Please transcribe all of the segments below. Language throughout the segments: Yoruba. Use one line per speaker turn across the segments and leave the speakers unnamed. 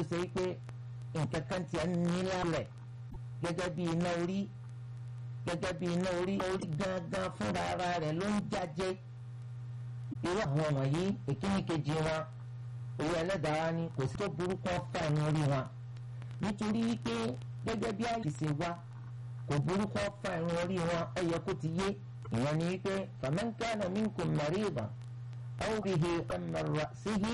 ṣe pé nǹkan kan tiẹ̀ ń ní lálẹ̀ gẹ́gẹ́ bí iná orí gẹ́gẹ́ bí iná orí orí gangan fúnra ara rẹ̀ ló ń jáde irú àwọn wọ̀nyí ìkíni kejì wọn owó ẹlẹ́dàá ni kò sí tó burúkú ọ̀fà inú orí wọn nítorí wípé gẹ́gẹ́ bí àìsè wa kò burúkú ọ̀fà inú orí wọn ẹ yẹ kó ti yé ìyẹn ni wípé faman kana minkum maridan aw bihi min ra'sihi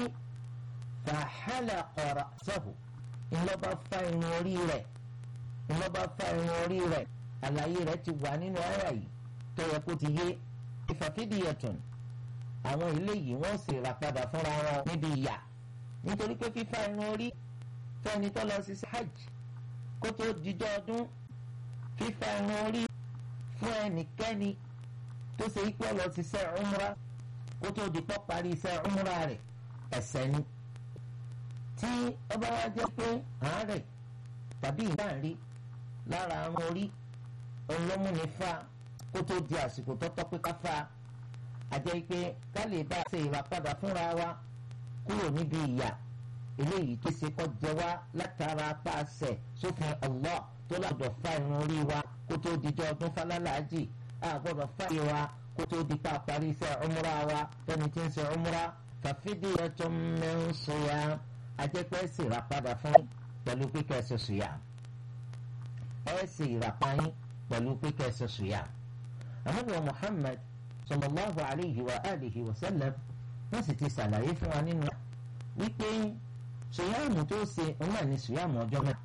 fahalaqa ra'sahu ńlọ́ba fa irun orí rẹ̀ ńlọ́ba fa irun orí rẹ̀ àlàyé rẹ̀ ti wà nínú àyà yìí tó yẹ kó ti yé ìfàfídìyẹ̀tùn àwọn eléyìí wọ́n sì rà padà fúnra wọn níbi ìyà nítorí pé fífa irun orí fẹ́ni tó lọ sí hajj kó tó dijọ́ ọdún fífa irun orí fún ẹnikẹ́ni tó ṣe ipò lọ sí iṣẹ́ umra kó tó di pọ́ parí iṣẹ́ umra rẹ̀ ẹ̀ṣẹ̀ ni tí ọba wa jẹ́ pé àárẹ̀ tàbí ìdáǹrí lára irun orí olómùní fa kó tó di àsìkò tọ́tọ́ pé ká fa àjẹ́ pé ká lè bá a ṣe ìràpadà fúnra wa kúrò níbi ìyà eléyìí tó ṣe kọ́ jẹ wá látara pàṣẹ sófin Allah tó lágbọ̀dọ̀ fa irun orí wa kó tó dijọ́ ọdún falálàájì a gbọ́dọ̀ fa ìyè wa kó tó di pa parí iṣẹ́ umra wa tẹ́ni tí ń ṣe umra fafidyatun min siyam ajẹ́pẹ́ sì ìràpadà fún pẹ̀lú pípẹ́ ṣe siyam ẹ sì ìràpáyín pẹ̀lú pípẹ́ ṣe siyam. àmọ́ Muhammad sallallahu alayhi wa alihi wa sallam wọ́n sì ti ṣàlàyé fún wa nínú wípé sùyàmù tó ṣe òun náà ní sùyàmù ọjọ́ mẹ́ta.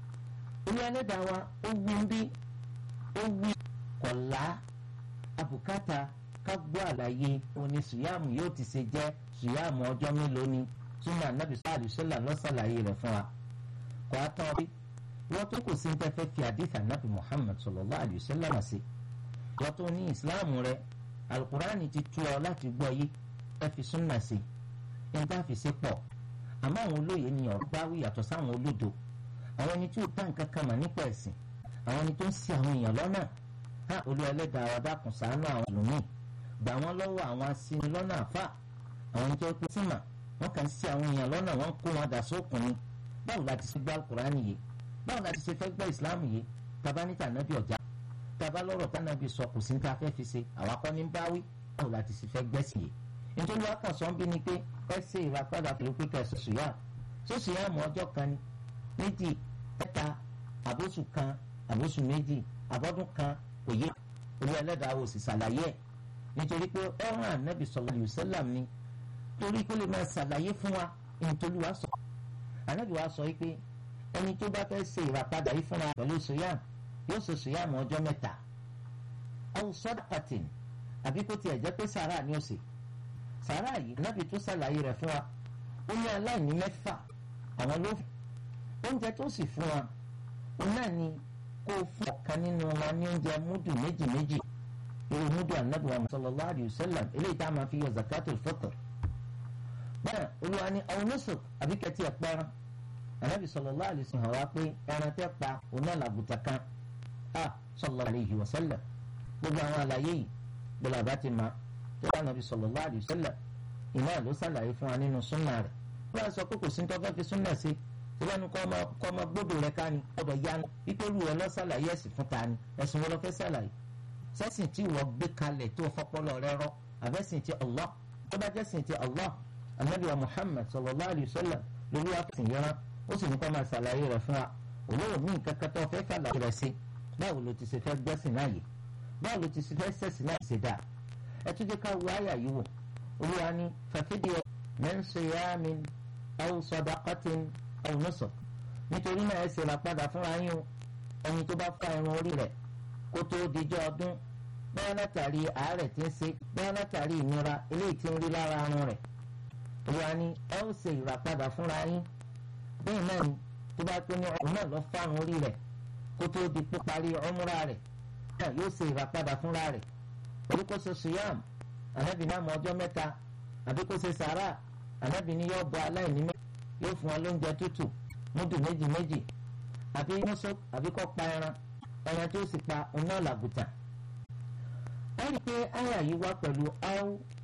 ilé ẹlẹ́dàá wa ó wí ń bí ó wí kọ̀lá abùkátà ká gbọ́ àlàyé òní sùyàmù yóò ti ṣe jẹ́ sùyàmù ọjọ́ mélòó ni súnmọ́ anábì sáàlì sọ́là lọ́sàlàyé rẹ̀ fún wa. kò á tán rí wọ́n tó kò sí ní tẹ́fẹ́ fi àdìsí anábì Muhammad sallallahu alayhi wa sallam sí. wọ́n tó ní ìsìláàmù rẹ̀ alukurani ti tú ọ láti gbọ́ yé ẹ fi súnà sí i ní tá fi ṣe pọ̀ àmọ́ àwọn olóye ni ọ̀rọ̀ bá wí yàtọ̀ sáwọn olódo àwọn ẹni tí ò tá nǹkan kan mà nípa ẹ̀sìn àwọn ẹni tó ń ṣì àwọn èèyàn lọ́nà á olú ẹlẹ́dàá wa dákun ṣàánú àwọn ẹlòmíì gbà wọ́n lọ́wọ́ àwọn aṣini lọ́nà àfà àwọn ẹni tó pé símà wọ́n kàn ṣì àwọn èèyàn lọ́nà wọ́n kó wọn dà sókun ni báwo la ti ṣe gbọ́ alukurani yìí báwo la ti ṣe fẹ́ gbọ́ ìsìláàmù yìí tabanita nàbí ọ̀já taba lọ́rọ̀ tánàbí sọ kò sí ní ta fẹ́ fi ṣe àwa kọ́ ní báwí báwo la ti sì fẹ́ gbẹ́sìn yìí nítorí wàá kàn sọ́n bí ni pé ẹ ṣe ìràpadà pẹ̀lú pé kẹsì sùyà sóṣù yà mọ́ ọjọ́ kan méjì mẹ́ta àbóṣù kan àbóṣù méjì àbọ́dún kan kò yé olú ẹlẹ́dàá wò sì ṣàlàyé ẹ̀ nítorí pé ọ̀run ànábì sallallahu alaihi wasallam ni torí kó lè máa ṣàlàyé fún wa nítorí wàá sọ ànábì wàá sọ pé ẹni tó bá fẹ́ ṣe ìràpadà yìí fúnra pẹ̀lú sùyà yóò ṣe sùyàmù ọjọ́ mẹ́ta aw sadaqatin àbí kó tiẹ̀ jẹ́ pé sàrà ni ó ṣe sàrà yìí nábì tó ṣàlàyé rẹ̀ fún wa ó ní aláìní mẹ́fà àwọn ló fi oúnjẹ tó sì fún wa ó náà ni kó fún ọ̀kan nínú wa ní oúnjẹ múdù méjì méjì irú múdù ànábì wa sallallahu alayhi wa sallam eléyìí tá a máa fi yọ zakatul fitr bẹ́ẹ̀ olúwa ní àwọn nusuk àbí kẹtì ẹ̀ pẹ́ràn ànábì sallallahu alayhi wa sallam wá pé ẹran tẹ́ pa òun náà làbùtà kan a sallallahu alayhi wa sallam gbogbo àwọn àlàyé yìí gbọ́dọ̀ àbá ti ma tó bá nàbí sallallahu alayhi wa sallam iná ló ṣàlàyé fún wa nínú súnà rẹ̀ wọ́n á sọ pé kò sí tọ́fẹ́ fi súnà sí ìbánu kọ́ ọmọ gbọ́dọ̀ rẹ̀ ká ni ọ̀dọ̀ yanu wípé olú rẹ̀ lọ ṣàlàyé ẹ̀sìn fún ta ni ẹ̀sìn wọn lọ fẹ́ ṣàlàyé sẹ́sìn tí wọ́n gbé kalẹ̀ tó fọpọlọ rẹ̀ rọ àbẹ́sìn ti Allah tó bá jẹ́ sìn ti Allah anabi wa Muhammad sallallahu alayhi wa sallam lórí àfẹsìn yẹn ó sì ní kọ́ máa ṣàlàyé rẹ̀ fún wa olóòwò ní nǹkan kan tó fẹ́ fàlàyé rẹ̀ sí báwo ló ti ṣe fẹ́ gbẹ́sìn náà yìí báwo ló ti ṣe fẹ́ sẹ̀sìn náà ṣe dáa ẹ tún jẹ́ ká wo àyà yìí wò olúwa ní fàfídíò min siyamin aw sadaqatin aw nusuk nítorí náà ẹ ṣe ra padà fúnra yín o ẹni tó bá fa irun orí rẹ̀ kó tó dijọ́ ọdún bẹ́ẹ̀ látàrí àárẹ̀ tí ń ṣe bẹ́ẹ̀ látàrí ìnira eléyìí tí ń rí lára arun rẹ̀ olúwa ní ẹ ó ṣe ìràpadà fúnra yín bẹ́ẹ̀ náà ni tó bá pé ní ọ̀hún náà lọ fárun orí rẹ̀ kó tó di píparí ọmúra rẹ̀ náà yóò ṣe ìràpadà fúnra rẹ̀ àbí kó ṣe suyam ànábì náà mọ ọjọ́ mẹ́ta àbí kó ṣe sàrà ànábì ní yóò bọ aláìní mẹ́ta yóò fún wọn lóúnjẹ tútù múdù méjì méjì àbí mọ́sọ́ àbí kó pa ẹran ẹran tó sì pa ọ̀nà làgùtà. wọ́n rí i pé àyà yìí wá pẹ̀lú áwù